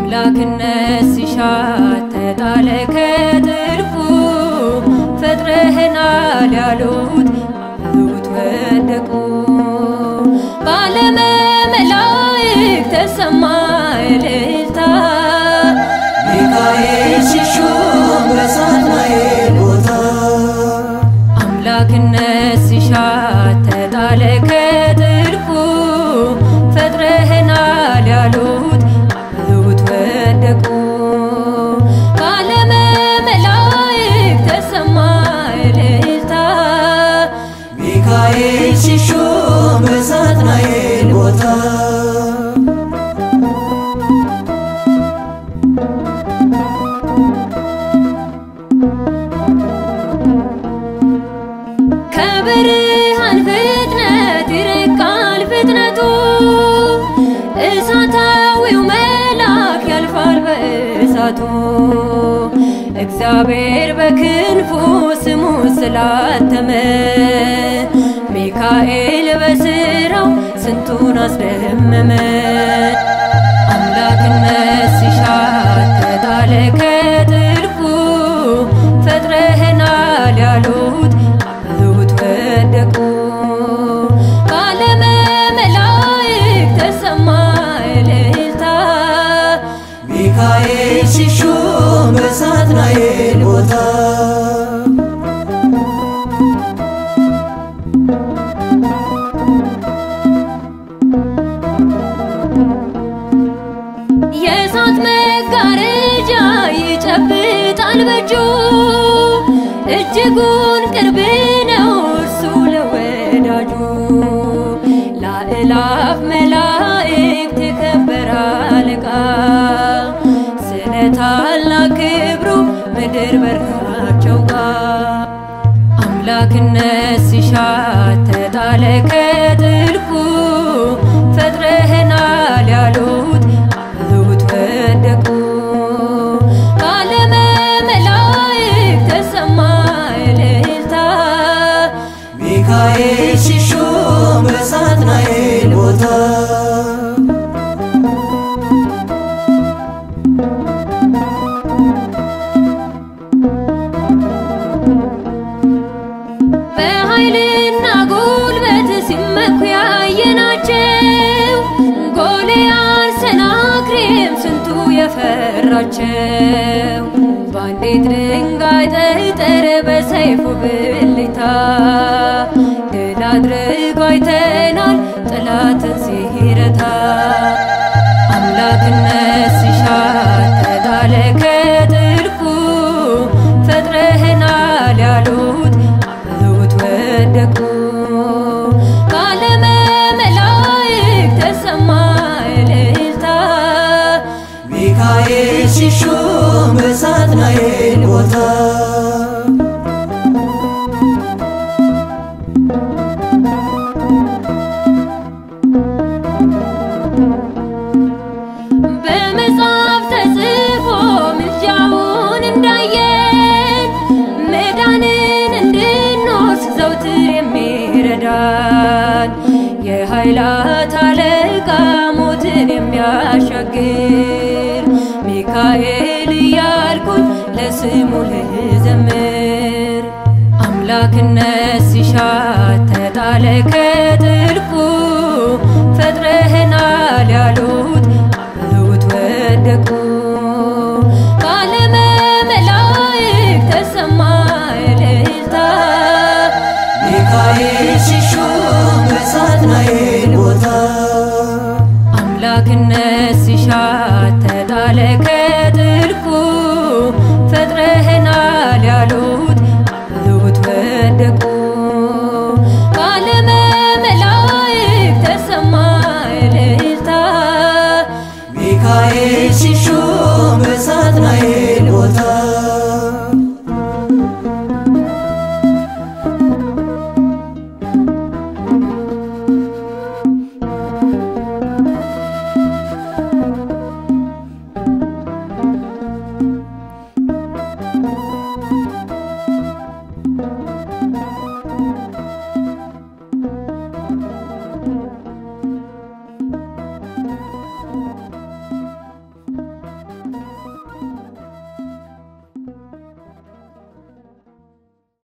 አምላክነት ሲሻት ተጣለ ከጥልቁ ፈጥረህናል ያሉት አበቡት ወደቁ በዓለመ መላእክት ተሰማ እልልታ ሚካኤል ሲሾም በሳጥናኤል ቦታ አምላክነት ሲሻት ተጣለ ከጥልቁ ፈጥረህናል ያሉት አበቡት ወደቁ በዓለመ መላእክት ተሰማ እልልታ ሚካኤል ሲሾም በሳጥናኤል ቦታ ከብርሃን ፍጥነት ይርቃል ፍጥነቱ እሳታዊው መልአክ ያልፋል በእሳቱ እግዚአብሔር በክንፉ ስሙ ስላተመ ሚካኤል በስራው ስንቱን አስደመመ አምላክነት ሲሻት ተጣለ ከጥልቁ ፈጥረህናል ያሉት አበቡት ወደቁ በዓለመ መላእክት ተሰማ እልልታ ሚካኤል ሲሾም በሳጥናኤል ቦታ የእሳት መጋረጃ ይጨብጣል በእጁ እጅጉን ቅርብ ነው እርሱ ለወዳጁ ላእላፍ መላእክት የከበረ አለቃ ስለ ታላቅ ክብሩ ምድር በርካቸው ጋር አምላክነት ሲሻት ተጣለ ከጥልቁ ፈጥረህናል ያሉት አበቡት ወደቁ በዓለመ መላእክት ተሰማ እልልታ ሚካኤል ሲሾም በሳጥናኤል ቦታ በኃይልና ጉልበት ሲመኩ ያየናቸው ጎልያድ ሰናክሬም ስንቱ የፈራቸው በአንዲት ድንጋይ ጠጠር በሰይፉ ብልታ ድል አድርጎ አይተናል ጠላትን ሲረታ አምላክነት ሲሻት ተጣለ ከጥልቁ ፈጥረህናል ያሉት አበቡት ወደቁ በዓለመ መላእክት ተሰማ እልልታ ሚካኤል ሲሾም በሳጥናኤል ቦታ በመጽሐፍ ተጽፎ ምልጃውን እንዳየን መዳንን እንድንወርስ ዘውትር የሚረዳን የኃይላት አለቃ ሞትን የሚያሻግር ሚካኤል እያልኩኝ ለስሙ ልዘምር አምላክነት ሲሻት ተጣለ ከጥልቁ ፈጥረህናል ያሉት አበቡት ወደቁ በዓለመ መላእክት ተሰማ እልልታ ሚካኤል ሲሾም በሳጥናኤል ቦታ አምላክነት ሲሻት ተጣለ ከጥልቁ ፈጥረህናል ያሉት አበቡት ወደቁ በዓለመ መላእክት ተሰማ እልልታ ሚካኤል ሲሾም በሳጥናኤል ቦታ